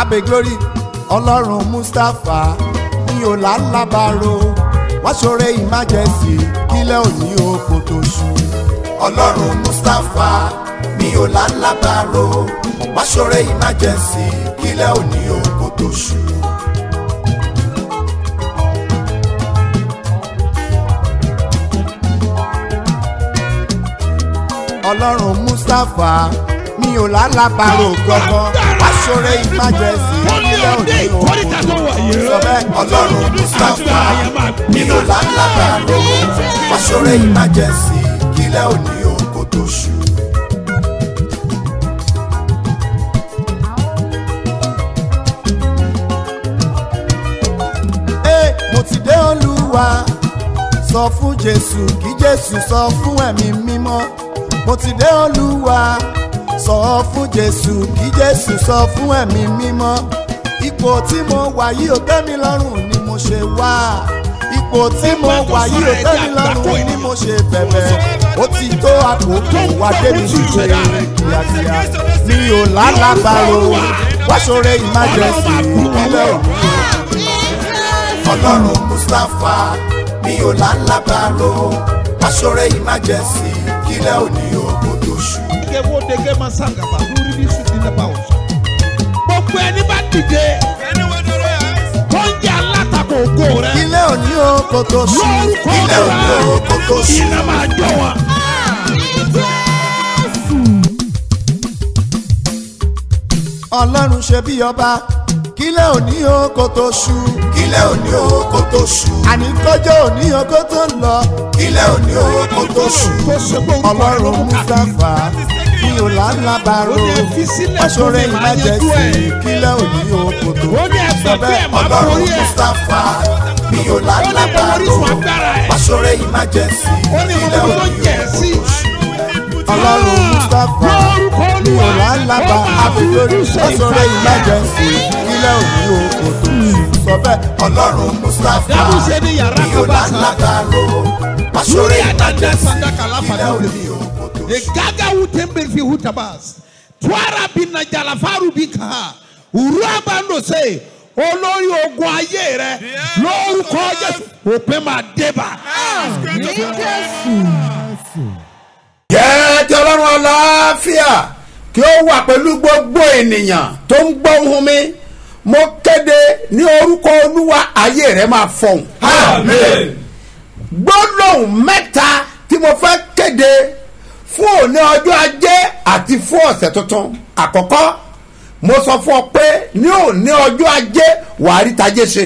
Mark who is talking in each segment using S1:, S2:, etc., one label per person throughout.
S1: abe glory ọlọ́run mustapha mi ò lálábàárò wọ́n ṣoore emergency kílẹ̀ òní oko tó ṣú. ọlọ́run mustapha mi ò lálábàárò wọ́n ṣoore emergency kílẹ̀ òní oko tó ṣú. ọlọ́run mustapha mi ò lálábàárò gbọ́gbọ́ wọ́n ṣoore emergency kílẹ̀ òní oko tó ṣú. sọ bẹ́ẹ̀ ọlọ́run mustapha mi ò lálábàárò wọ́n ṣoore emergency kílẹ̀ òní oko tó ṣú. Ee, mo ti dé olúwa sọ fún jésù kí jésù sọ fún ẹ̀mí mímọ́ mo ti dé olúwa sọ fún jésù kí jésù sọ fún ẹ̀mí mímọ́ ipò tí mo wà yìí ò tẹ́ mi lọ́rùn ni mo ṣe wá ipò tí mo wà yìí ò tẹ́ mi lọ́rùn ni mo ṣe bẹ̀bẹ̀ ó ti tó àkókò wá débi ṣíṣe kíákíá mi ò lálàbàrò wá ṣoore emergency ìpínlẹ̀ òní ọlọ́run mustapha mi ò lálábàárò aṣọ́rẹ́ emergency kílẹ̀ òní ogun tó ṣú.
S2: Dege wo dege ma sangaba lórí ní sùn nílẹ̀ bá wọ̀. Gbogbo ẹni bá dìde tó ń jẹ́ alátakò ògo rẹ̀.
S1: kílẹ̀ òní ogun tó ṣú.
S2: Lórúkọ
S1: kílẹ̀ òní ogun tó
S2: rẹ̀
S1: ṣú.
S2: iná máa jọ wọn.
S1: ọlọ́run ṣe bí ọba kílẹ̀ òní ogun tó ṣú. kílẹ̀ òní ogun tó ṣú. àní kọjọ́ òní ogun tó ń lọ. kílẹ̀ òní ogun tó ṣú.
S2: Tó ṣe pé orúkọ rẹ̀ ló
S1: ọlọ́run
S2: mú káàkiri.
S1: mustapha mi ò lálábàárò
S2: Ó ní fi sílẹ̀
S1: aṣọ́rẹ́
S2: fún mi, máa yanjú
S1: emergency
S2: ẹ̀.
S1: kílẹ̀ òní ogun tó ṣú.
S2: Ó ní ẹgbẹ́ pé ẹ̀ máa
S1: ọlọ́run
S2: borí ẹ̀.
S1: mustapha mi ò
S2: Ó ní mo
S1: lálábàárò
S2: orísun agbára ẹ̀.
S1: aṣọ́rẹ́ emergency
S2: Ó ní mo
S1: kílẹ̀
S2: mọ tó
S1: òní
S2: jẹ̀ sí.
S1: ọlọ́run mustapha
S2: Lórúkọ
S1: mi ò
S2: Olúwa,
S1: lálábà
S2: ó máa
S1: àbílórí
S2: fojú ṣe
S1: aṣọ́rẹ́
S2: ìfàyà.
S1: emergency kílẹ̀ òní oko tó ṣú. sọ bẹ́ẹ̀ ọlọ́run mustapha
S2: Dábùsẹ̀ ní yàrá
S1: mi ò
S2: kan bá sá.
S1: lálábàárò aṣọ́rẹ́
S2: Lórí àdájọ́
S1: emergency
S2: sandaka láfa
S1: kílẹ̀
S2: náà
S1: òní
S2: lè.
S1: oko tó ṣú.
S2: Egaga wutembe fi hutabas. Twara bina jalafaru bika. Uraba ndo se. Olórí ogun ayé rẹ lórúkọ Jésù òpin máa débà.
S3: jẹ́ kí ọlọ́run aláfíà kí ó wà pẹ̀lú gbogbo ènìyàn tó ń gbọ́ ohùn mi mo kéde ní orúkọ olúwa ayé rẹ máa fọhùn. gbólóhùn mẹ́ta tí mo fẹ́ kéde fún òní ọjọ́ ajé àti fún ọ̀sẹ̀ tuntun àkọ́kọ́ mo sọ fún ọ pé ní òní ọjọ́ ajé wàá rí tajé ṣe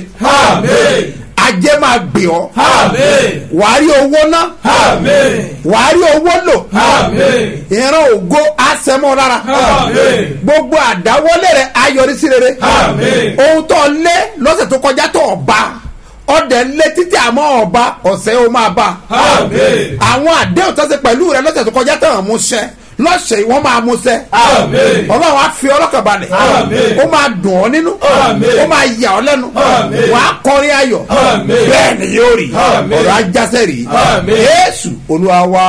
S3: ajé máa gbé ọ wàá rí owó ná wàá rí owó lò ìran ògo àsẹmọ rárá gbogbo àdáwọlé rẹ ayọrí sí rere ohun tó lé lọ́sẹ̀ tó kọjá tó ọba ọdẹ lé títí àmọ́ ọba ọ̀sẹ̀ ó máa bá àwọn àdéhùn tó ṣe pẹ̀lú rẹ lọ́sẹ̀ tó kọjá tó hàn mú ṣẹ lọ́sẹ̀ yìí wọ́n máa mú ṣẹ ọlọ́run á fi ọlọ́kàn balẹ̀ ó máa dùn ọ́ nínú ó máa yà ọ́ lẹ́nu wàá kọrin ayọ̀ bẹ́ẹ̀ ni yóò rí ọ̀rọ̀ ajásẹ́ rí yéésù olúwa wá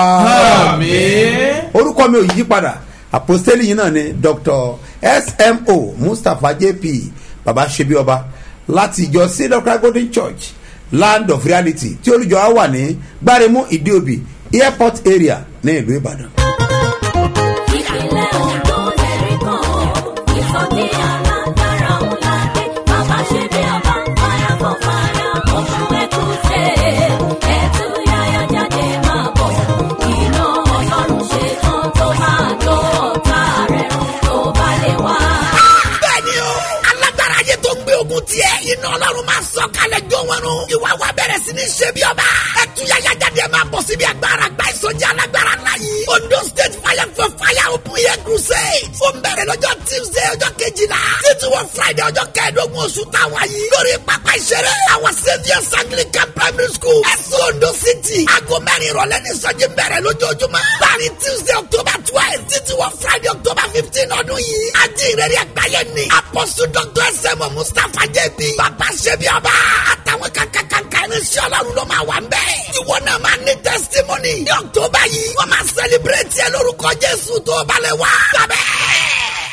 S3: orúkọ mi ò yí padà àpòstélì yìí náà ni dr smo mustapha jp baba ṣebi ọba láti ìjọ cedar golden church land of reality tí olùjọ wa wà ní gbáremú ìdíòbí airport area ní ìlú ìbàdàn.
S4: ìpínlẹ̀ ondo lẹ́rí kan ìsọjí alágbára ńlá dé bàbá ṣe bí ọba fire for fire oṣù ẹ̀kúṣe ẹ̀tú yáyá jáde máa bọ̀ iná ọlọ́run ṣe tán tó máa jó ọ̀tá rẹ̀ run tó bá lè wá.
S5: bẹ́ẹ̀ni o alágbára ayé tó gbé ogun tiẹ̀ iná ọlọ́run máa sọ kalẹ̀ jó wọn nù ìwà wa bẹ̀rẹ̀ sí ní ṣe bí ọba ẹtúyàyà jáde máa bọ̀ síbi agbára gba ìsọjí alágbára ńlá yìí ondo state fire for fire open air crusade ó ń bẹ̀rẹ̀ lọ́jọ́ tuesday ọjọ́ kejìlá títí wọ friday ọjọ́ kẹẹ̀ẹ́dógún oṣù táwa yìí lórí pápá ìṣeré àwọn saviours anglican primary school ẹ̀sùn ondo city aago mẹ́rin ìrọ̀lẹ́ ní ìsọjí bẹ̀rẹ̀ lójoojúmọ́ láàrin tuesday october twelve títí wọ friday october fifteen ọdún yìí ajínrere àgbáyé ni apostle dr sm mustapha jp bàbá ṣẹbi ọba àtàwọn kankankanka irinṣẹ́ ọlọ́run ló máa wà ń bẹ́ẹ̀. ìwọ náà máa ní testimony ní october yìí wọ́n máa celebrate ẹ lórúkọ jésù tó balẹ̀ wá. sábẹ́.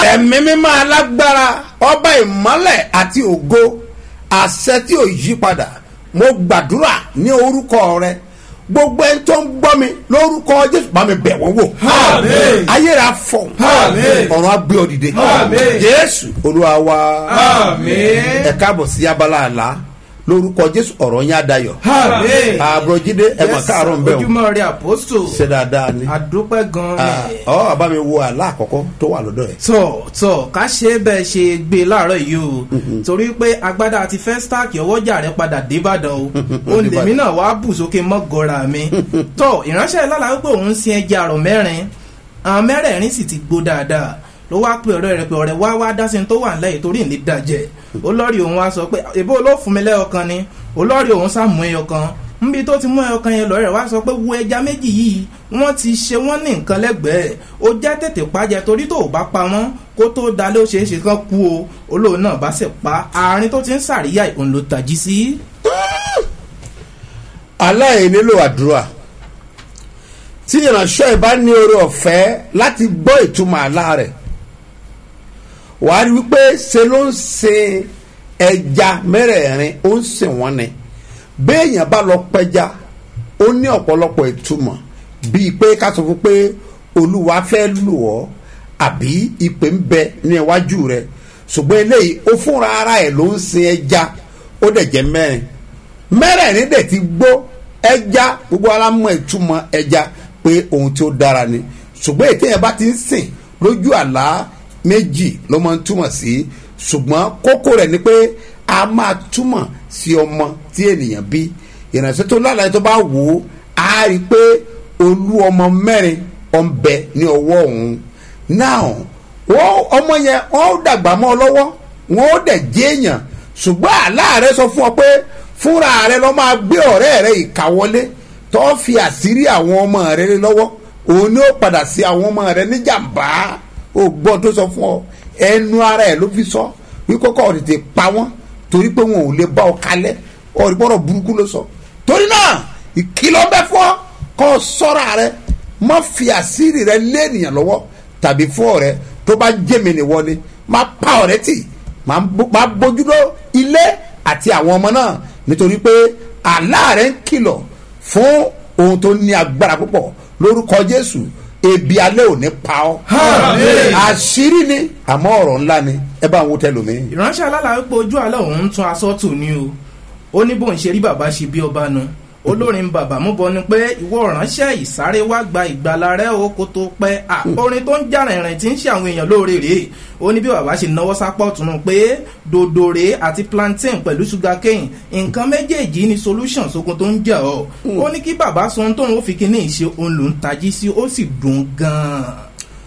S3: ẹ̀mí mímọ́ alágbára ọba ìmọ́lẹ̀ àti ògo àṣẹ tí ò yí padà mo gbàdúrà ní orúkọ rẹ gbogbo ẹni tó ń gbọ́ mi lórúkọ jésù bá mi bẹ̀ wọ́n wò
S6: Àmín.
S3: ayéra fọ̀
S6: Àmín.
S3: ọ̀run á gbé ọ dìde
S6: Àmín.
S3: jésù olúwa wa
S6: Àmín.
S3: ẹ káàbọ̀ sí abala àlá lórúkọ jésù ọ̀rọ̀ yín á dayọ̀
S6: Àmín.
S3: àbúròjídé ẹ mọ̀ káàárọ̀ ń bẹ̀ wọ́n
S7: ojúmọ́ rẹ àpòsò
S3: ṣe dáadáa ni
S7: àdúpẹ́ gan-an
S3: Ah,
S7: ni.
S3: ọ àbá mi wo àlá àkọ́kọ́ tó wà lọ́dọ̀ ẹ̀
S7: tọ̀ tọ̀ ká ṣe é bẹ́ẹ̀ ṣe gbé e láàárọ̀ yìí o torí pé agbádá àti fẹ́stáàkì ọwọ́jà rẹ padà débàdàn o òun lèmi náà wàá bù sókè mọ́gọ́ra mi tọ̀ ìránṣẹ́ lálàá wípé òun ń sin ẹja àrọ̀ mẹ́rin àwọn mẹ́rẹ̀ẹ̀rin sì ti gbó dáadáa ló wá pé ọ̀rẹ́ rẹ̀ pé ọ̀rẹ́ wá wá dá sí ní tó wà nílẹ̀ yìí torí ní dàjẹ́ olórí òun wá sọ pé èbó ló fún mi lẹ́yọkan ni olórí òun sá mú ẹyọkan nbí tó ti mú ẹyọkan yẹn lọ́rẹ̀ wá sọ pé wo ẹja méjì yìí wọ́n ti ṣe wọ́n ní nǹkan lẹ́gbẹ̀ẹ́ ó jẹ́ tètè pàjẹ́ torí tó o bá pa wọ́n kó tó dalẹ̀ ó ṣeé ṣe kán kú o olóòun náà bá sì pa àárín tó ti ń sàríyá òun ló tají sí.
S3: aláì nílò àdúrà tí ìránṣẹ́ ìbá ní oore ọ̀fẹ́ láti gbọ́ ìtumọ̀ àlá rẹ̀ wàá rí wípé ṣe ló ń sin ẹja mẹ́rẹ̀ẹ̀rin ó ń sìn wọ́n ni béèyàn bá lọ pẹja ó ní ọ̀pọ̀lọpọ̀ ìtumọ̀ bíi pé ká sọ fún pé olúwa fẹ́ lù ọ́ àbí ìpè ń bẹ ní iwájú rẹ̀ ṣùgbọ́n eléyìí ó fúnra ara ẹ̀ ló ń sin ẹja ó dẹ̀ jẹ́ mẹ́rin mẹ́rẹ̀ẹ̀rin dẹ̀ ti gbó ẹja gbogbo ara mọ ìtumọ̀ ẹja pé ohun tí ó dára ni ṣùgbọ́n ètò yẹn bá ti ń sìn lójú àlá méjì ló máa ń túmọ̀ sí ṣùgbọ́n kókó rẹ̀ ni pé a máa túmọ̀ sí ọmọ tí ènìyàn bí ìrìnàṣẹ́ tó lálàyé tó bá wò ó á rí i pé olú ọmọ mẹ́rin ọ̀nbẹ ní ọwọ́ òun náà wọ́n ọmọ yẹn wọ́n ó dàgbà mọ́ ọ lọ́wọ́ wọ́n ó dẹ̀ jẹ́ èèyàn ṣùgbọ́n àlá rẹ sọ fún ọ pé fúnra rẹ lọ́ máa gbé ọ̀rẹ́ rẹ ìkàwọlé tó fi àṣírí àwọn ọmọ rẹ lé lọ́wọ́ òun ni ó padà sí àwọn ọmọ rẹ níjàmbá ó gbọ́ tó sọ fún ọ ẹnu ara ẹ ló fi sọ wípé kọ́ ọ tètè pa wọ́n torí pé wọn ò lè bá ọ kalẹ̀ ọ̀rí bọ́rọ̀ burúkú ló sọ torí náà ìkìlọ̀ bẹ́ fún ọ kọ́ ọ sọ́ra rẹ má fi àṣírí rẹ lé ènìyàn lọ́wọ́ tàbí fún ọ̀rẹ́ tó bá jẹ́mi nìwọ ni má pa ọ̀rẹ́ tì má bó- má bójútó ilé àti àwọn ọmọ náà nítorí pé àlá rẹ ń kìlọ̀ fún ohun tó ní agbára púpọ̀ lórúkọ jésù ebi alẹ́ ò ní pa ọ́
S6: Àmín.
S3: àṣírí ni àmọ́ ọ̀rọ̀ ńlá ni ẹ bá ń wo tẹlomi.
S7: ìránṣẹ́ alálàá wípé ojú àlọ́ òun ń tún aṣọ tù ní o ó ní bóun ṣe rí bàbá ṣe bí ọba nu olórin bàbá mú bọ ni pé ìwọ ránṣẹ́ ìsáré wá gba ìgbàlà rẹ o kó tó pẹ́ à orin tó ń jà rìnrìn tí ń ṣe àwọn èèyàn lóore rèé ó ní bí bàbá ṣe náwó sápọ̀ tún un pé dòdòrè àti plantain pẹ̀lú sugar cane nǹkan méjèèjì ní solution sógun tó ń jà ọ́ ó ní kí bàbá sọ ohun tóun ó fi kíní ìṣe òun ló ń tají sí ó sì dùn gan-an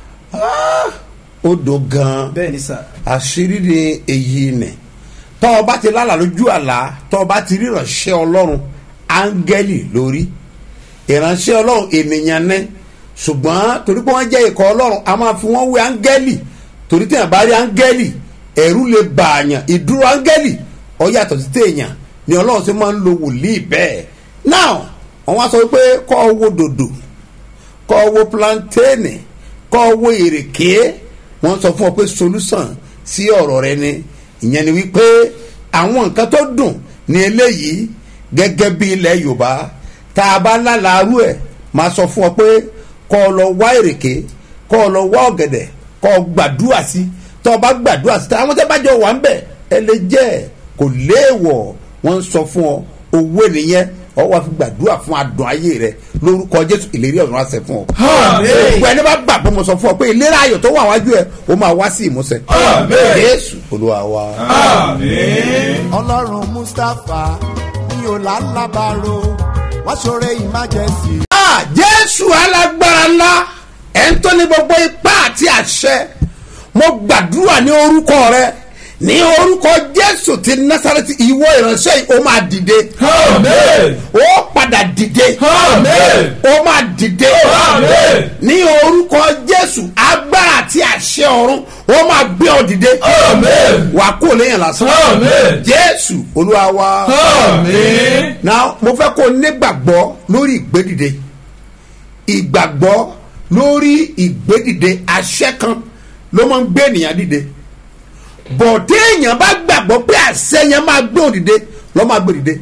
S3: ó do gan-an
S7: bẹ́ẹ̀ ni sà
S3: àṣírí ni èyí nì tọ́ ọ bá ti lálà lójú àlá tọ́ ọ bá ti rí ìránṣẹ́ ọlọ́run áńgẹ́lì lórí ìránṣẹ́ ọlọ́run ènìyàn ní ṣùgbọ́n torí pé wọ́n jẹ́ ikọ̀ ọlọ́run a máa fi wọ́n wé áńgẹ́lì torí tí yàn bá rí áńgẹ́lì ẹ̀rú lè bà àyàn ìdúró áńgẹ́lì ọ yàtọ̀ sí téèyàn ni ọlọ́run ṣe máa ń lo wòlíì bẹ́ẹ̀ now wọ́n wá sọ pé kọ́ ọ wo dòdò kọ́ ọ wo plantaini kọ́ ọ wo ìrèké wọ́n sọ fún ọ pé solution sí ọ̀rọ̀ rẹ ni ìyẹn ni wípé àwọn nǹkan tó dùn ní eléyìí gẹ́gẹ́ bí ilẹ̀ yorùbá tá a bá lálàárú ẹ̀ máa sọ fún ọ pé kọ́ ọ lọ wá ìrèké kọ́ ọ lọ wá ọ̀gẹ̀dẹ̀ kọ́ ọ gbàdúrà sí tọ́ ọ bá gbàdúrà sí àwọn tẹ́ bá jọ wà ń bẹ̀ ẹ lè jẹ́ ẹ̀ kò léèwọ̀ wọ́n ń sọ fún ọ owó nìyẹn ọ wá fi gbàdúrà fún adùn ayé rẹ lórúkọ jésù ìlérí ọ̀run àṣẹ fún ọ.
S6: Àmín.
S3: gbogbo ẹni bá gbà pé mo sọ fún ọ pé ìlera ayọ̀ tó wà wájú ẹ ó máa wá sí ìmúṣẹ.
S6: Àmín.
S3: jésù olúwa wa.
S6: Àmín.
S1: ọlọ́run mustapha ní ọ̀làlábàrò wá ṣoore emergency.
S3: Ah, jésù alágbára ńlá ẹ̀ ń tó ní gbogbo ipá àti àṣẹ mo gbàdúrà ní orúkọ rẹ ní orúkọ jésù ti násàrẹ́tì ìwọ ìránṣẹ́ yìí ó máa dìde
S6: Àmín.
S3: ó padà dìde
S6: Àmín.
S3: ó máa dìde
S6: Àmín.
S3: ní orúkọ jésù agbára àti àṣẹ ọ̀run ó máa gbé ọ dìde
S6: Àmín.
S3: wà á kó lẹ́yìn lásán
S6: Àmín.
S3: jésù olúwa wa
S6: Àmín.
S3: now mo fẹ́ kó o nígbàgbọ́ lórí ìgbédìde ìgbàgbọ́ lórí ìgbédìde àṣẹ kan ló máa ń gbé ènìyàn dìde bọ̀ téèyàn bá gbàgbọ́ pé àṣẹ yẹn máa gbé òdìde lọ́ máa gbé dìde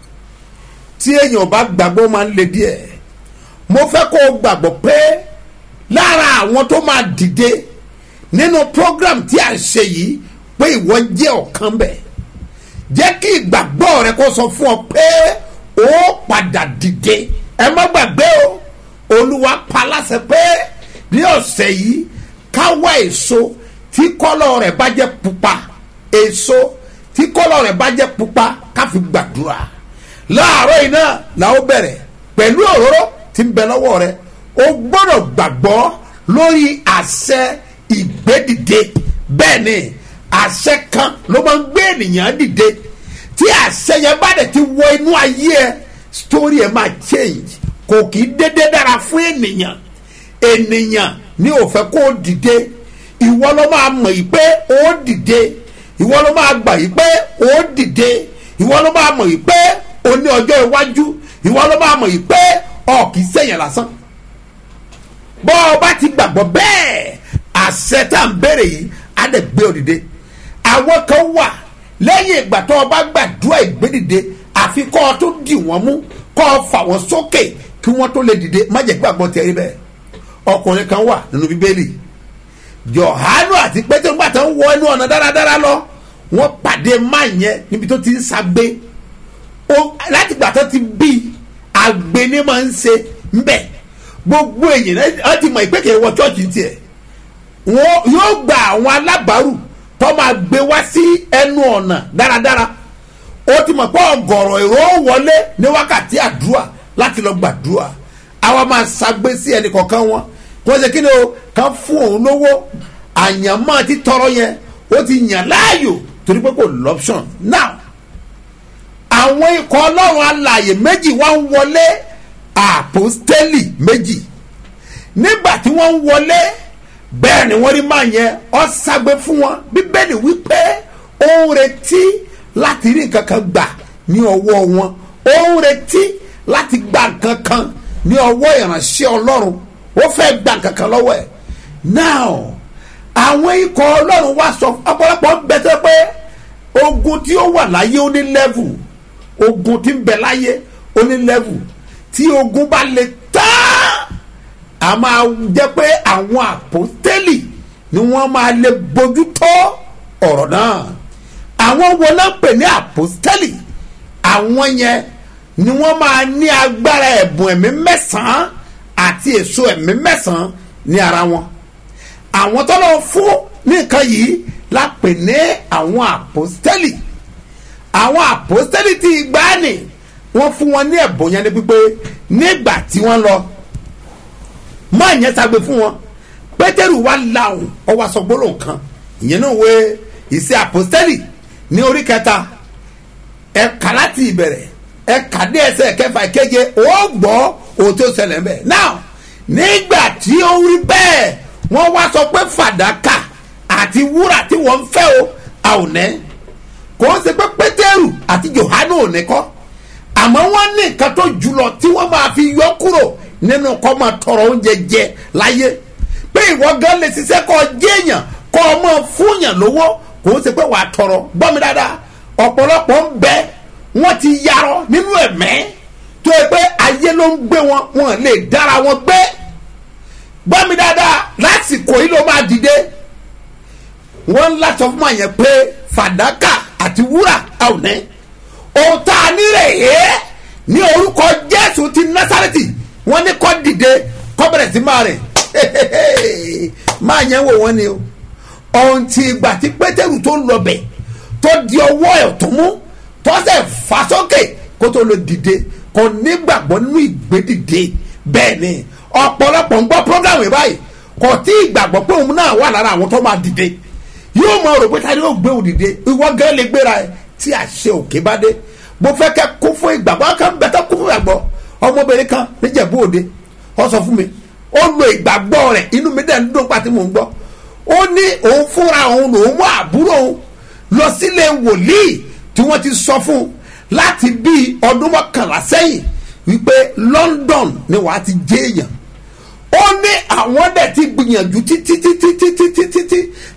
S3: tí èèyàn bá gbàgbọ́ máa ń le díẹ̀ mo fẹ́ kó o gbàgbọ́ pé lára àwọn tó máa dìde nínú program tí a ń ṣe yìí pé ìwọ jẹ́ ọ̀kan bẹ̀ jẹ́ kí ìgbàgbọ́ rẹ kó sọ fún ọ pé ó padà dìde ẹ má gbàgbé o olúwa pa láṣẹ pé ní ọ̀sẹ̀ yìí ká wá èso tí kọ́lọ̀ rẹ̀ bá jẹ́ pupa èso tí kọ́lọ̀ rẹ̀ bá jẹ́ pupa ká fi gbàdúrà láàárọ̀ yìí náà la ó bẹ̀rẹ̀ pẹ̀lú òróró tí ń bẹ lọ́wọ́ rẹ o gbọ́dọ̀ gbàgbọ́ lórí àṣẹ ìgbédìde bẹ́ẹ̀ ni àṣẹ kan ló máa ń gbé ènìyàn dìde tí àṣẹ yẹn bá dẹ̀ ti wọ inú ayé ẹ story ẹ máa change kò kì í dédé dára fún ènìyàn ènìyàn ní ò fẹ́ kó o dìde ìwọ ló máa mọ̀ yìí pé ó dìde ìwọ ló máa gbà yìí pé ó dìde ìwọ ló máa mọ̀ yìí pé ó ní ọjọ́ iwájú ìwọ ló máa mọ̀ yìí pé ọ kì í sẹ̀yìn lásán bọ́ ọ bá ti gbàgbọ́ bẹ́ẹ̀ àṣẹ tá à ń béèrè yìí á dẹ̀ gbé ọ dìde àwọn kan wà lẹ́yìn ìgbà tó o bá gbàdúrà ìgbédìde àfi kọ́ ọ tó dì wọ́n mú kọ́ ọ fà wọ́n sókè kí wọ́n tó lè dìde má jẹ́ gbàgbọ́ tẹ̀rí bẹ́ẹ̀ ọkùnrin kan wà nínú bíbélì jọ̀hánù àti pétérù gbà tó ń wọ inú ọ̀nà dáradára lọ wọ́n pàdé máa yẹn níbi tó ti ń sagbé láti gbà tó ti bí àgbẹ̀ ni máa ń ṣe ńbẹ̀ gbogbo èyàn náà ti mọ̀ ìpèkè wọ chọ́ọ̀chì tiẹ̀ wọn yóò gba àwọn alábàárù tó máa gbé wá sí ẹnu ọ̀nà dáradára ó ti mọ̀ pé ọ̀gọ̀rọ̀ èrò wọlé ní wákàtí àdúrà láti lọ gbàdúrà àwa máa ṣàgbé sí ẹnì kọ̀ọ̀kan wọn kó ṣe kí ni o kàn fún òun lówó àyànmọ́ ti tọrọ yẹn ó ti yàn láàyò torí pé kò lọ́pṣọ̀n now àwọn ikọ̀ ọlọ́run alààyè méjì wá ń wọlé àpòstélì méjì nígbà tí wọ́n ń wọlé bẹ́ẹ̀ ni wọ́n rí máa yẹn ọ́ ságbé fún wọn bíbélì wípé ó ń retí láti rí nǹkan kan gbà ní ọwọ́ wọn ó ń retí láti gba nǹkan kan ní ọwọ́ ìránṣẹ́ ọlọ́run ó fẹ́ gba nǹkan kan lọ́wọ́ ẹ̀ now àwọn ikọ̀ ọlọ́run wá sọ ọ̀pọ̀lọpọ̀ ń bẹ́tẹ́ pé ogun tí ó wà láyé ó ní level ogun tí ń bẹ láyé ó ní level tí ogun bá le tán a máa jẹ́ pé àwọn àpòtẹ́lì ni wọ́n máa lè bójú tó ọ̀rọ̀ náà àwọn wo náà pè ní àpòtẹ́lì àwọn yẹn ni wọ́n máa ní agbára ẹ̀bùn ẹ̀mí mẹ́sàn-án àti èso ẹ̀mí mẹ́sàn-án ní ara wọn àwọn tó lọ fún nìkan yìí la pè ní àwọn àpòtẹ́lì àwọn àpòtẹ́lì tí ìgbàanì wọ́n fún wọn ní ẹ̀bùn yẹn ní pípé nígbà tí wọ́n lọ máa yẹn sagbe fún wọn pétérù wa làwọn ọwọ́ aṣọ gbólóhùn kan ìyẹn náà wé ìṣe àpòtẹ́lì ní orí kẹta ẹ̀ka láti ìbẹ̀rẹ̀ ẹ̀ka dé ẹsẹ̀ kẹfà kéje ó gbọ́ ohun tó ṣẹlẹ̀ ń bẹ̀ now nígbà tí ó rí bẹ́ẹ̀ wọ́n wá sọ pé fàdákà àti wúrà tí wọ́n ń fẹ́ o àwòrán kò ń ṣe pé pétérù àti johanu ò ní kọ́ àmọ́ wọ́n ní nǹkan tó jùlọ tí wọ́n máa fi yọ kúrò nínú kọ́ máa tọrọ oúnjẹ jẹ láyé pé ìwọ gan lè ṣiṣẹ́ kọ́ jéèyàn kọ́ ọ máa fúnyàn lówó kò ń ṣe pé wàá tọrọ gbọ́ mi dáadáa ọ̀pọ̀lọpọ̀ ń bẹ wọ́n ti yarọ nínú ẹ̀mẹ́ tó yẹ pé ayé ló ń gbé wọn wọn lè dára wọn gbé gbọ́ mi dáadáa lásìkò yìí ló máa dìde wọ́n ń láṣọ fún àyẹ̀ pé fàdákà àti wúrà àwọn ẹ̀ ohun tá a nílẹ̀ yé ní orúkọ jésù ti násàrẹ́tì wọ́n ní kọ́ dìde kọ́ bẹ̀rẹ̀ sí máa rìn máa yẹn wò wọ́n ni o ohun tí ìgbà tí pétérù tó ń lọbẹ̀ tó di ọwọ́ ẹ̀ tó mú tó sẹ̀ fà sókè kó tó lè dìde kò nígbàgbọ́ nínú ìgbédìde bẹ́ẹ̀ ni ọ̀pọ̀lọpọ̀ ń gbọ́ programme báyìí kò tí ìgbàgbọ́ pé òun náà wà lára àwọn tó máa dìde yóò mọ rò pé tani yóò gbé òun dìde ìwọ gẹ́gẹ́ lè gbéra ẹ tí àṣẹ òkè bá dé mo fẹ́ kẹ́ kó fún ìgbàgbọ́ kan bẹ́tẹ̀ kó fún ìgbàgbọ́ ọmọbìnrin kan níjẹ̀bú òde ó sọ fún mi ó lo ìgbàgbọ́ rẹ̀ inú mi dẹ̀ ń dún pàtí mò ń gbọ́ ó ní òun fúnra òun lòun mú àbúrò òun lọ sílé wòlíì tí wọ́n ti sọ fún un láti bí ọdún mọ́kànlá sẹ́yìn wípé London ni wàá ti jẹ́ èèyàn ó ní àwọn dẹ̀ ti gbìyànjú títí títí títí títí tí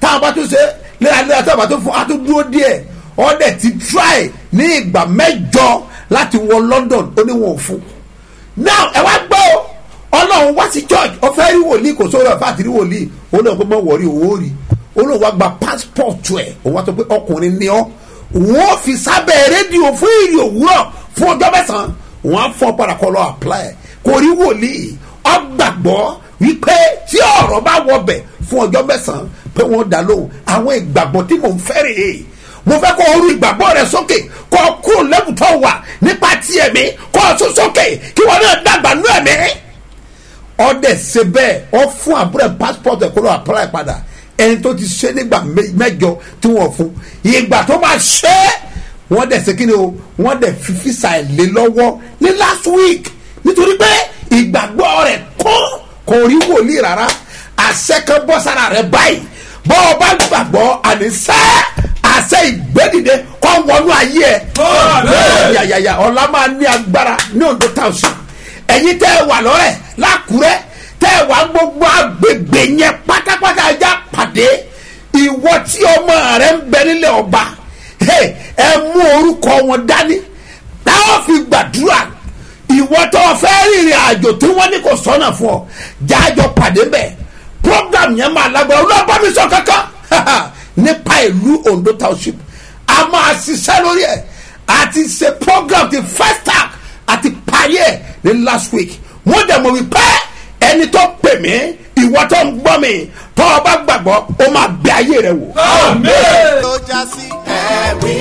S3: táwọn bá tún ṣe léraléra táwọn bá tún fún a tún dúró díẹ̀ ọ̀dẹ̀ ti try ní ìgbà mẹ́jọ láti wọ london ó ní wọn ò fún now ẹ wá gbọ́ o ọlọ́run wá sí church ó fẹ́ rí wòlíì kò sórí ọ̀fà àti rí wòlíì ó náà kó mọ̀ wọ̀rí owó rí ó náà wá gba passport ẹ̀ ó wá sọ pé ọkùnrin ni ọ́ wọ́n fi sábẹ́ rédíò fún ìrì òwúrọ̀ fún ọjọ́ mẹ́sàn-án wọ́n á fọ́ padà kọ́ lọ apply kò rí wòlíì ọ gbàgbọ́ wípé tí ọ̀rọ̀ bá wọbẹ̀ fún ọjọ́ mẹ́sàn-án pé wọ́n dá lóhùn àwọn ìgbàgbọ́ tí mò ń fẹ́ rèé mo fẹ́ kó oru ìgbàgbọ́ rẹ sókè kó o kúrò lẹ́bùtọ́ wà nípa ti ẹ̀mí kó o tún sókè kí wọ́n náà dàgbà nú ẹ̀mí. ọdẹ ṣe bẹ́ẹ̀ ọ fún àbúrò passport ẹ̀ kó lọ apply padà ẹni tó ti ṣe nígbà mẹ- mẹ́jọ tí wọ́n fún ìgbà tó máa ṣe é wọ́n dẹ̀ ṣe kí ni o wọ́n dẹ̀ fi fisa ẹ̀ lé lọ́wọ́ ní last week nítorí pé ìgbàgbọ́ rẹ̀ kún kò rí wòlíì rárá àṣẹ kan bọ́ sára rẹ̀ báyìí bọ́ ọ bá gbàgbọ́ àníṣẹ́ àṣẹ ìgbẹ́dìde kọ́ wọnú ayé ẹ̀
S6: Àmín.
S3: yàyàyà ọ̀la máa ní agbára ní ondo township ẹ̀yin tẹ́ ẹ wà lọ́rẹ̀ lákùrẹ́ tẹ́ ẹ wà gbogbo agbègbè yẹn pátápátá ẹja pàdé ìwọ tí ọmọ rẹ ń bẹ nílẹ̀ ọba hey, ẹ mú orúkọ wọn dání táwọn fi gbàdúrà ìwọ tó o fẹ́ rìnrìn àjò tí wọ́n ní kò sọ́nà fún ọ jájọ pàdé bẹ́ẹ̀ program yẹn máa lágbára olóògbé mi sọ kankan nípa ìlú ondo township a máa ṣiṣẹ́ lórí ẹ̀ àti ṣe program ti first tag àti parí ẹ̀ ní last week wọ́n dẹ̀ mọ̀ wípé ẹni tó pè mí ìwọ tó ń gbọ́ mi tó o bá gbàgbọ́ o máa bẹ ayé rẹ wò.
S6: Amen.
S1: ló já sí ẹ̀rí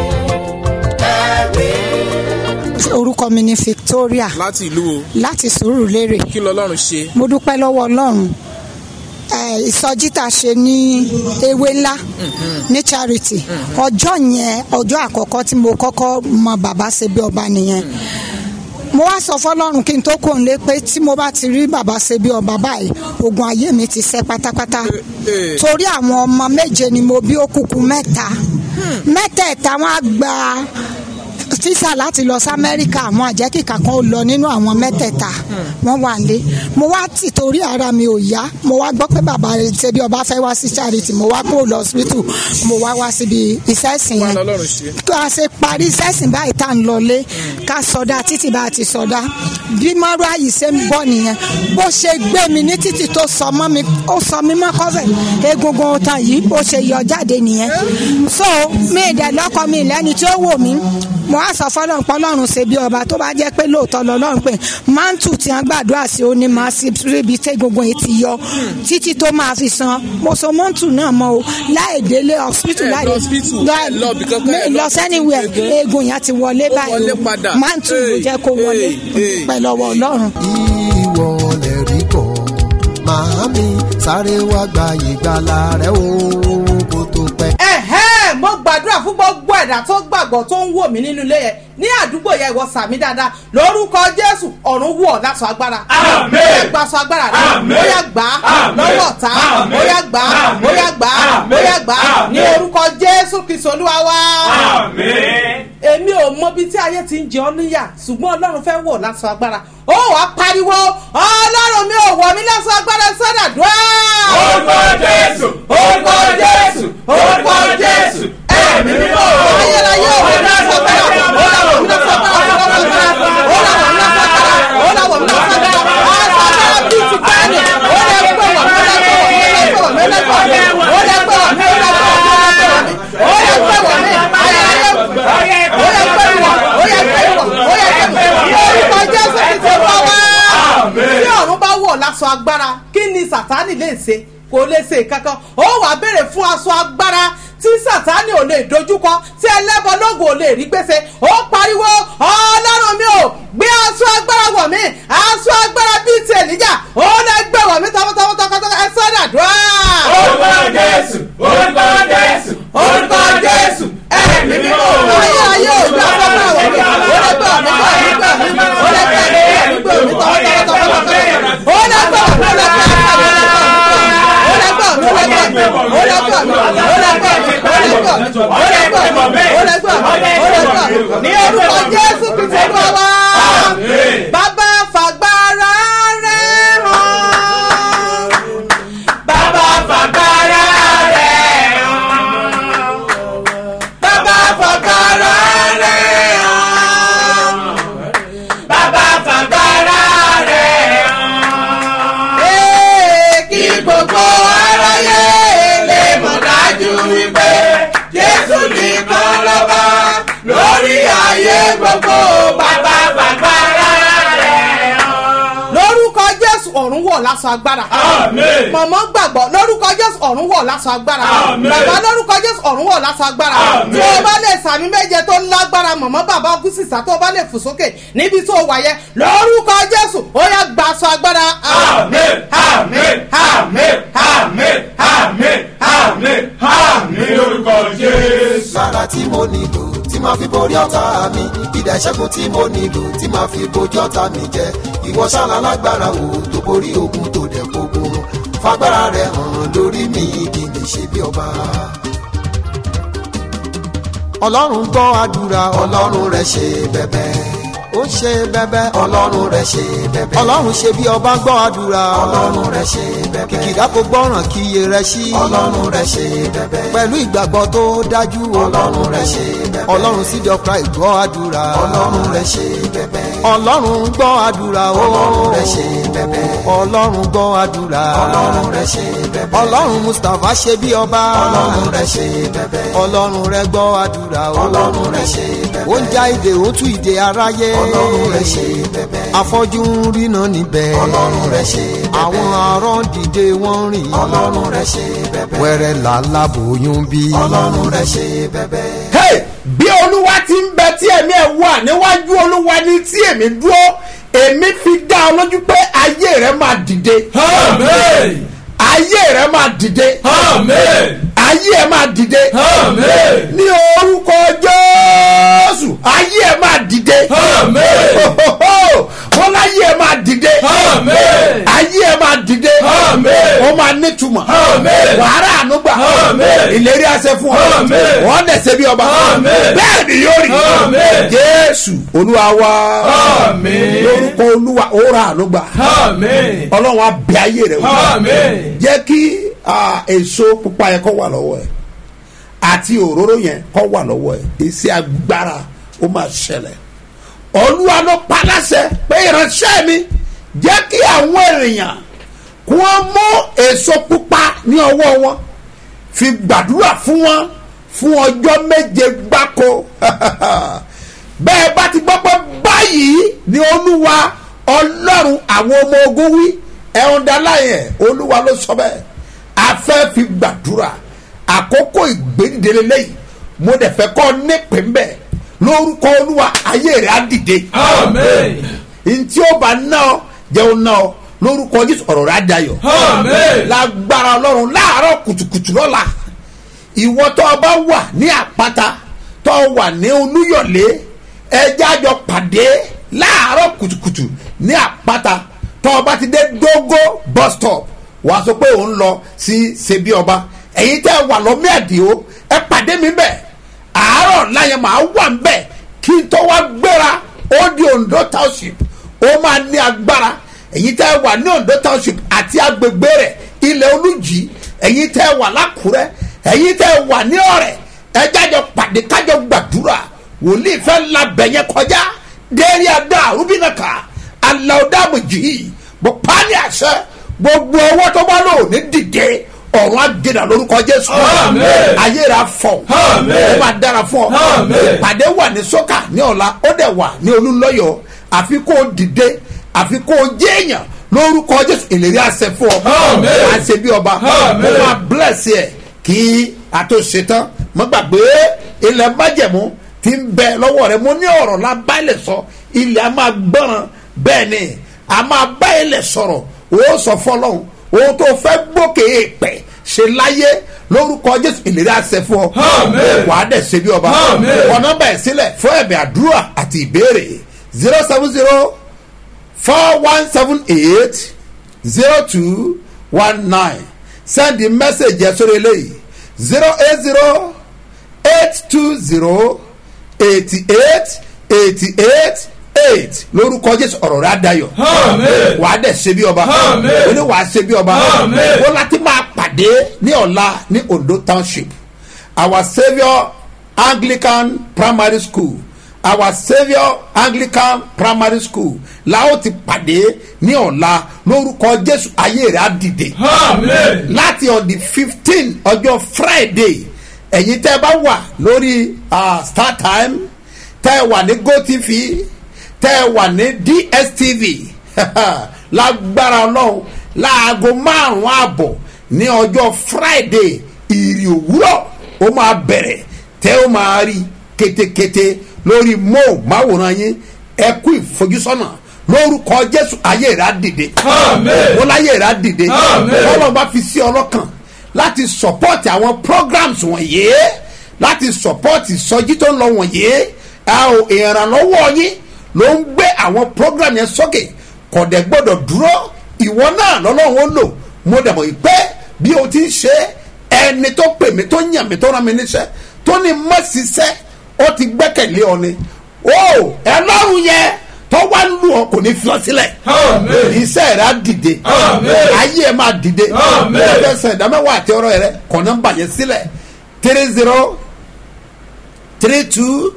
S1: ẹ̀rí.
S8: orúkọ mi ni victoria
S9: láti ìlú o
S8: láti sùúrùlérè
S9: kí lọlọ́run ṣe
S8: mo dúpẹ́ lọ́wọ́ ọlọ́run Eh, ìsọjí tá a ṣe ní ewé ńlá ní charity ọjọ́ yẹn ọjọ́ àkọ́kọ́ tí mo kọ́kọ́ mọ bàbá ṣe bí ọba nìyẹn mo wá sọ fọlọ́run kí n tó kò ń lé pé tí mo bá ti rí bàbá ṣe bí ọba báyìí ogun ayé mi ti ṣẹ́ pátápátá
S9: eh.
S8: torí àwọn ọmọ méje ni mo bí ó kúkú mẹ́ta mẹ́tẹ̀ẹ̀ta wọn á gba físà láti lọ sí amẹ́ríkà àwọn àjẹkìkà kan ó lọ nínú àwọn mẹ́tẹ̀ẹ̀ta wọ́n wà lé mo wá tì torí ara mi ò yá mo wá gbọ́ pé bàbá ṣebí ọba fẹ́ wá sí charity mo wá kúrò lọ hospital mo wá wá síbi iṣẹ́ ìsìn
S9: wà
S8: yẹn
S9: lọlọ́run ṣe
S8: tó a ṣe parí sẹ́sìn báyìí tá à ń lọlé ká sọdá títí bá a ti sọdá bí mọ́rọ́ àyè ṣe ń bọ̀ nìyẹn bó ṣe gbé mi ní títì tó sọ mọ́ mi ó sọ mi mọ́ kọ́fẹ̀ egungun tan yìí bó ṣe yọ jáde nìyẹn so mi ìdẹ̀ lọ́kọ mi lẹ́ni tí ó wò mí mo á sọ fọlọ́run pọ́lọ́run ṣe bí ọba tó bá jẹ́ pé lóòótọ́ lọ́lọ́run pé mántù tí wọ́n gbàdúrà sí ó ní máa ṣe ríbi tí egungun yìí ti yọ títí tó máa fi san mo so mántù náà mọ́ o láì délé hospital
S9: Ẹ
S8: láì
S9: lọ hospital, ẹ lọ ibì kankan, ẹ
S8: mi
S9: lọ
S8: lọ sẹ́niwẹ̀
S9: egun.
S8: eegun yẹn ti wọlé
S9: Ó
S8: báyìí
S9: wọlé
S8: o.
S9: padà.
S8: mántù ló
S9: Hey,
S8: jẹ́ kó wọlé
S9: hey, hey.
S8: pẹ̀lú ọwọ́ ọlọ́run.
S1: ìwọ lè rí kọ́ màámi sáré wá gba ìgbàlà rẹ o kó tó pẹ́.
S10: ẹ̀hẹ́ mo gbàdúrà fún gbogbo ẹ̀dá tó gbàgbọ́ tó ń wò mí nínú ilé yẹn ní àdúgbò yẹn ìwọ sàmì dáadáa lórúkọ jésù ọ̀run wọ̀ láṣọ agbára
S6: Àmín.
S10: ó yá gba aṣọ agbára rẹ
S6: Àmín.
S10: ó yá gbà á
S6: Àmín.
S10: lọ́wọ́ ọ̀tá
S6: Àmín.
S10: ó yá gbà á ó yá gbà á ó yá gbà á
S6: Àmín.
S10: ní orúkọ jésù kristu olúwa wá
S6: Amen.
S10: èmi ò mọ bí tí ayé ti ń jẹ ọ́ níyà ṣùgbọ́n ọlọ́run fẹ́ wọ̀ láṣọ agbára ó wàá pariwo ọlọ́run mi ò wọ̀ mí láṣọ agbára sọ́dà dùá.
S6: Orúkọ Jésù, orúkọ Jésù, orúkọ Jésù, ẹ̀mí mímọ́.
S10: ayérayé ò wọ̀ mí láṣọ agbára ó là wọ̀ mí láṣọ agbára ó là wọ̀ mí láṣọ agbára ó là wọ̀ mí láṣọ agbára ó là wọ̀ mí láṣọ agbára aṣọ agbára bíi ti bẹ́ẹ̀ni ó lè gbé wọ̀ mí lè gbé wọ̀ mí lè gbé wọ̀ mí lè gbé wọ̀ mí ó lè gbé wọ̀ mí ó lè gbé wọ̀ mí ó lè gbé wọ̀ mí ó lè gbé wọ̀ mí ayérayé ó lè gbé wọ̀ ó lè gbé wọ̀ ó lè gbé wọ̀ ó lè gbé wọ̀ orúkọ jésù ti ti wọ́ wá tí ọ̀run bá wọ̀ láṣọ agbára kí ni sàtánì lè ṣe kò lè ṣe kankan ó wàá béèrè fún aṣọ agbára tí sàtánì ò lè dojúkọ tí ẹlẹ́bọ lóògùn ò lè rí gbèsè ó pariwo ọlọ́run mi ò gbé aṣọ agbára wọ̀ mí aṣọ agbára bíi ti ènìjà ó lè gbé wọ̀ mí tọmọtọmọ tọkọtọkọ ẹ sọ́dà dùá.
S6: Orúkọ Jésù, orúkọ Jésù, orúkọ Jésù, ẹ̀mí mímọ́.
S10: ayé ayé ò gbé aṣọ agbára wọ̀ mí ó lè gbé wọ̀ mí gbé wọ̀ mí gbé wọ̀ mí ó lè gbé wọ̀ mí gbé wọ̀ mí tọmọtọmọ tọkọtọkọ ó lè gbé wọ̀ mí ó lè gbé ní orúkọ jésù kìtì bàbá bàbá fàgbára rẹ hàn
S6: Bàbá fàgbára rẹ̀
S10: wọ̀ lásán agbára
S6: Àmín.
S10: mọ̀mọ́ gbàgbọ́ lórúkọ jésù ọ̀run wọ̀ lásán agbára
S6: Àmín.
S10: bàbá lórúkọ jésù ọ̀run wọ̀ lásán agbára
S6: Àmín.
S10: tí o bá lè sàmì méje tó lágbára mọ̀mọ́ bàbá gúsìsà tó o bá lè fò sókè níbi tó o wà yẹ lórúkọ jésù ó yẹ gbà sọ agbára.
S6: Àmín, àmín, àmín, àmín, àmín, àmín, àmín lórúkọ Jésù.
S11: Lára tí mo nílò tí máa fi borí ọ̀tá mi. Ìdá ìṣẹ́gun tí mo nílò tí máa fi bojú ọ̀tá mi jẹ. Ìwọ ṣáná lágbára wo tó borí ogun tó dẹ̀ kógun. Fagbára rẹ̀ hàn lórí mi kí n lè ṣe bí ọba. Ọlọ́run gbọ́ àdúrà ọlọ́run rẹ̀ ṣe bẹ̀bẹ̀. Ó ṣe bẹ̀bẹ̀ ọlọ́run rẹ̀ ṣe bẹ̀bẹ̀. Ọlọ́run ṣe bí ọba gbọ́ àdúrà ọlọ́run rẹ̀ ṣe bẹ̀bẹ̀. Kìkìdá kò gbọ́ràn kí iye rẹ̀ ṣí. Ọlọ́run rẹ̀ ṣe bẹ̀bẹ̀. Pẹ̀lú ìgbàgbọ́ tó dájú ọlọ́run rẹ̀ ṣe bẹ̀bẹ̀. Ọlọ́run sì dọ̀kra ìgbọ́ àdúrà ọlọ́run rẹ̀ ṣe bẹ̀bẹ̀. Ọlọ́run gbọ́ àdúrà ọlọ́run rẹ̀ ṣe bẹ̀bẹ̀. Ọlọ́run gbọ́ àdúrà ọlọ́run rẹ̀ ṣe bẹ̀bẹ̀. Ọlọ́run Mustapha ṣe bí ọba ọlọ́run rẹ̀ ṣe bẹ̀bẹ̀. Ọlọ́run rẹ̀ gbọ́ àdúrà ọlọ́run rẹ̀ ṣe bẹ̀bẹ̀. Ó ń já ìdè ó tú ìdè aráyé ọlọ́run rẹ̀ ṣe bẹ̀bẹ̀. Afọ́jú ń ríná níbẹ̀ ọlọ́run rẹ̀ ṣe bẹ̀bẹ̀. Àwọn arán dìde wọ́n rìn ọlọ́run rẹ̀ ṣe bẹ̀bẹ̀. Wẹ́rẹ́ làálàá bòyún bí ọlọ́run rẹ̀ ṣe bẹ̀bẹ̀.
S3: hey bí olúwa ti ń bẹ tí ẹ̀mí ẹ̀ wà níwájú olúwa ní tí èmi dúró èmi fi dá ọ lójú pé ayé rẹ máa dìde
S6: Àmín,
S3: ayé rẹ máa dìde
S6: àmín,
S3: ayé ẹ máa dìde
S6: àmín,
S3: ní orúkọ jésù ayé ẹ máa dìde
S6: àmín,
S3: wọn láyé ẹ máa dìde
S6: àmín,
S3: ayé ẹ máa dìde
S6: Àmín.
S3: ó máa nítumọ̀
S6: Àmín.
S3: wàhálà ànúgbà
S6: Àmín.
S3: ìlérí àṣẹ fún ọ
S6: Àmín.
S3: wọn dẹsẹ bí ọba
S6: Àmín.
S3: bẹ́ẹ̀ ni yóò rí
S6: Àmín.
S3: jésù olúwa wa
S6: Àmín.
S3: lórúkọ olúwa ó ra ànúgbà
S6: àmín,
S3: ọlọ́run á bẹ ayé rẹ wò
S6: àmín,
S3: jẹ́ kí ah, èso pupa yẹn kọ́ wà lọ́wọ́ ẹ̀ àti òróró yẹn kọ́ wà lọ́wọ́ ẹ̀ iṣẹ́ agbára ó máa ṣẹlẹ̀ olúwa ló paláṣẹ pé ìránṣẹ́ mi jẹ́ kí àwọn èèyàn kí wọ́n mú èso pupa ní ọwọ́ wọn fi gbàdúrà fún wọn fún ọjọ́ méje gbáko bẹ́ẹ̀ bá ti gbọ́ pé báyìí ni olúwa ọlọ́run àwọn ọmọ ogun wí ẹ̀hún dáláyẹ̀ olúwa ló sọ bẹ́ẹ̀ afẹ́ fi gbàdúrà àkókò ìgbédìde lẹ́yìn mo dẹ̀ fẹ́ kọ́ nípìn bẹ́ẹ̀ lórúkọ olúwa ayé rẹ̀ á dìde
S6: àmín,
S3: ntí ó bá ná ọ jẹun ná ọ lórúkọ jésù ọ̀rọ̀ rẹ̀ á dayọ̀
S6: àmín,
S3: lágbára ọlọ́run láàárọ̀ kùtùkùtù lọ́la ìwọ tó o bá wà ní àpáta tó o wà ní olúyọ̀lé ẹjẹ́ àjọ pàdé láàárọ̀ kùtùkùtù ní àpáta tó o bá ti dé dógó bus stop wà á sọ pé òun lọ sí ṣebí ọba ẹ̀yin tẹ́ ẹ wà lọ́mí àdìo ẹ pàdé mi bẹ́ẹ̀ àárọ̀ láyẹn màá wà ń bẹ̀ kí n tó wá gbéra ó di ondo township ó máa ní agbára ẹ̀yin tẹ́ ẹ wà ní ondo township àti agbègbè rẹ̀ ilẹ̀ olùjì ẹ̀yin tẹ́ ẹ wà lákùrẹ́ ẹ̀yin tẹ́ ẹ wà ní ọ̀rẹ́ ẹ jájọ pàdé kájọ gbàdúrà wòlíì fẹ́ labẹ̀ yẹn kọjá déérí adá rúbínàkà aláwọ̀dàmùjì bó pálí àṣẹ gbogbo owó tó bá lò ní dìde ọ̀run àgẹ̀dà lórúkọ jésù
S6: Àmín.
S3: ayé rà fọ̀
S6: Àmín.
S3: ó máa dára fún ọ
S6: Àmín.
S3: ìpàdé wà ní sọ́kà ní ọ̀la ó dẹ̀ wà ní olúlọ́yọ̀ àfi kó o dìde àfi kó o jẹ́ èèyàn lórúkọ jésù ìlérí àṣẹ fún ọ
S6: Àmín.
S3: àṣẹ bí ọba
S6: Àmín.
S3: ó máa bless ẹ kí a tó ṣe tán mo gbàgbé ilẹ̀ májẹ̀mú ti ń bẹ lọ́wọ́ rẹ mo ní ọ̀rọ̀ la bá ilẹ̀ sọ ilẹ̀ a máa gbọ́ràn bẹ́ẹ̀ ni a máa bá ilẹ̀ sọ̀rọ̀ o sọ fọlọ́hún ohun tó fẹ́ gbókè èèpẹ̀ ṣe láyé lórúkọ jésù ìlérí àṣẹ fún ọ
S6: Àmín.
S3: wàá dẹ̀ ṣe bí ọba
S6: Àmín.
S3: ọ̀nà bẹ̀ sílẹ̀ fún ẹ̀bẹ̀ àdúrà àti ìbéèrè zero seven zero four one seven eight zero two one nine send the message yẹn sórí eléyìí zero eight zero eight two zero eighty eight eighty eight eight lórúkọ jésù ọ̀rọ̀ rẹ̀ adayọ̀
S6: Àmín.
S3: wàá dẹ̀ ṣe bí ọba
S6: Àmín.
S3: oní wàá ṣe bí ọba
S6: Àmín.
S3: wọ́n láti máa pàdé ní ọ̀la ní ondo township our saviour anglican primary school our saviour anglican primary school la ó ti pàdé ní ọ̀la lórúkọ jésù ayé rẹ̀ á dìde
S6: àmín,
S3: láti on the fifteen ọjọ́ friday ẹ̀yin tẹ́ ẹ bá wà lórí ah, star time tẹ́ ẹ wà ní gotv tẹ́ ẹ wà ní dstv lágbára ọlọ́run láago márùn-ún àbọ̀ ní ọjọ́ friday ìrì òwúrọ̀ ó máa bẹ̀rẹ̀ tẹ́ ó máa rí ketekete lórí móhùnmáwòrán yín ẹ kú ìfojúsọ́nà lórúkọ jésù ayé rà dìde ó láyé rà dìde ọlọ́run bá fi sí ọlọ́kàn láti support àwọn programs wọ̀nyí láti support ìsọjí tó ń lọ wọ̀nyí ìrànlọ́wọ́ yín ló ń gbé àwọn program yẹn sókè kọ̀dẹ̀ gbọ́dọ̀ dúró ìwọ náà lọ́lọ́run ó lò mo dẹ̀ mọ̀ pé bí o ti ń ṣe ẹni tó pè mí tó yàn mí tó rán mi níṣẹ́ tó ní mọ́ ṣiṣẹ́ ó ti gbẹ́kẹ̀lé ọ ni ó ẹlọ́run yẹn tó wá ń lù ọ kò ní fi ọ sílẹ̀ iṣẹ́ rẹ̀ á dìde ayé ẹ̀ máa dìde ẹgbẹ́ sẹ̀ ìdámẹ́wàá àti ọ̀rọ̀ rẹ̀ kọ̀ nọ́mbà yẹn sílẹ̀ three zero three two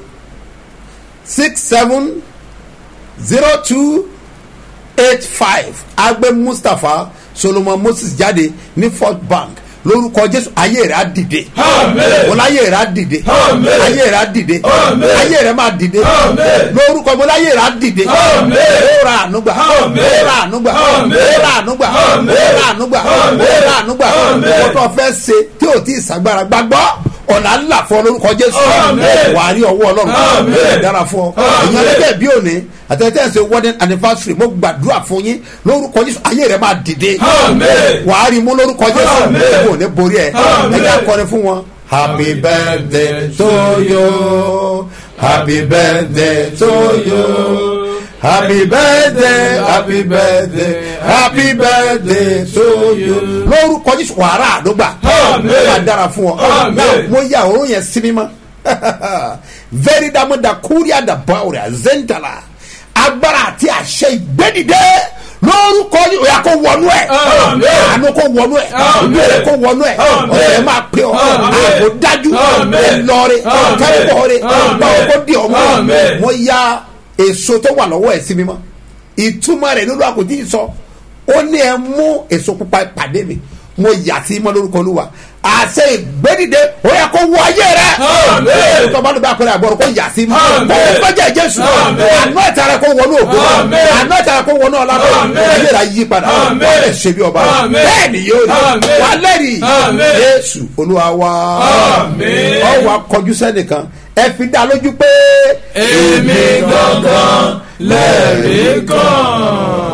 S3: six seven zero two eight five agbe mustapha solomon moses jáde ní fort bank lórúkọ jésù ayé rẹ á dìde wọlé ayé rẹ á dìde ayé rẹ á dìde ayé rẹ máa dìde lórúkọ wọlé ayé rẹ á dìde ó ra ànúgbà ó ra ànúgbà ó ra ànúgbà ó ra ànúgbà ó ra ànúgbà wọ́n tó fẹ́ ṣe tí ò tí ì sàgbára gbàgbọ́ ọ̀nà ńlá fún ọ lórúkọ jésù wà á rí ọwọ́ ọlọ́run ẹ̀ dára fún ọ èèyàn lẹ́gbẹ̀ẹ́ bí òní àtẹ̀tẹ̀ ṣe wedding anniversary mo gbàdúrà fún yín lórúkọ jésù ayé rẹ máa dìde wà á rí mú lórúkọ jésù ẹ̀ kò ní borí ẹ̀ ẹ̀ jẹ́ akọrin fún wọn. happy birthday to you happy birthday to you happy birthday happy birthday happy birthday to you. lórúkọ jésù wàrà àdógbà máa dára fún ọ náà mo yà òórùn yẹn sí mímọ́ very damu da kúrìà da báwòrì zentala agbára àti àṣẹ ìgbẹ́dìde lórúkọ yìí òyà kó wọnú ẹ àánú kó wọnú ẹ ìbéèrè kó wọnú ẹ ọ̀sẹ̀ máa pè ọ́ àbò dájú ẹlọrin kẹ́kọ̀ọ́rin báwo kó di ọmọ mo ya èso tó wà lọ́wọ́ ẹ̀ sí mímọ́ ìtumọ̀ rẹ̀ lórí àkótí sọ ó ní ẹ mú èso pupa pàdé mi mo yà sí mọ́ lórúkọ olúwa àṣẹ ìgbẹ́dìde ó yẹ kó wọ ayé rẹ tó bá ló bá pẹ́rẹ́ àgbọ̀rọ̀ kó yà sí mọ́ kó o gbẹ́jẹ̀ jésù àná ìta rẹ kó wọnú ògbó àná ìta rẹ kó wọnú ọ̀làdọ̀ ayé rẹ yí padà wọ́n lè ṣe bí ọba bẹ́ẹ̀ ni yóò rí wà lẹ́rìí jésù olúwa wa ọ wà kọjú sẹ́nìkan ẹ fi dá lójú pé.
S6: èmi gangan lẹ́rìí kan.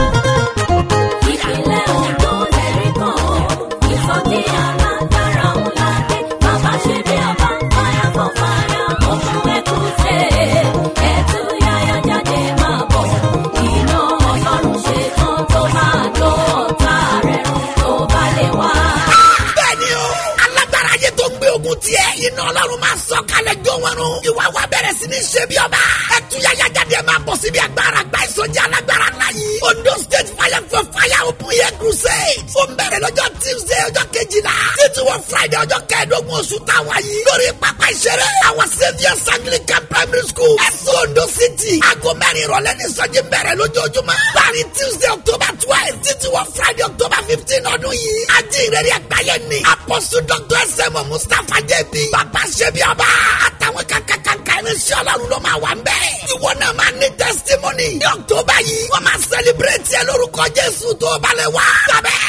S4: ìpínlẹ̀ ondo lẹ́rìí kan ó ìsọjí alágbára ńlá dé bàbá ṣe bí ọba fire for fire open ekute ẹtú yáyá jáde máa bọ̀ iná ọlọ́run ṣe tán tó máa jó ọ̀tá rẹ̀ run tó bá lè wá.
S5: bẹ́ẹ̀ni o alágbára ayé tó gbé ogun tiẹ̀ iná ọlọ́run máa sọ kalẹ̀ jó wọn run ìwà wa bẹ̀rẹ̀ sí ní ṣe bí ọba ẹtúyàyà jáde máa bọ̀ síbi agbára gba ìsọjí alágbára ńlá yìí ondo state fire for fire open air crusade ó ń bẹ̀rẹ̀ lọ́jọ́ tuesday ọjọ́ kejìlá títí wọ friday ọjọ́ kẹẹ̀ẹ́dógún oṣù táwa yìí lórí pápá ìṣeré àwọn saviours anglican primary school ẹ̀sùn ondo city aago mẹ́rin ìrọ̀lẹ́ ní ìsọjí bẹ̀rẹ̀ lójoojúmọ́ láàrin tuesday october twelve títí wọ friday october fifteen ọdún yìí ajé ìrẹ́rì àgbáyé ni apostle dr sm mustapha jẹ́bi bàbá ṣẹ́bi ọba àtàwọn kankankanka irinṣẹ́ ọlọ́run ló máa wà ń bẹ́ẹ̀. ìwọ náà máa ní testimony ní october yìí wọ́n máa celebrate ẹ lórúkọ jésù tó balẹ̀ wá. sábẹ́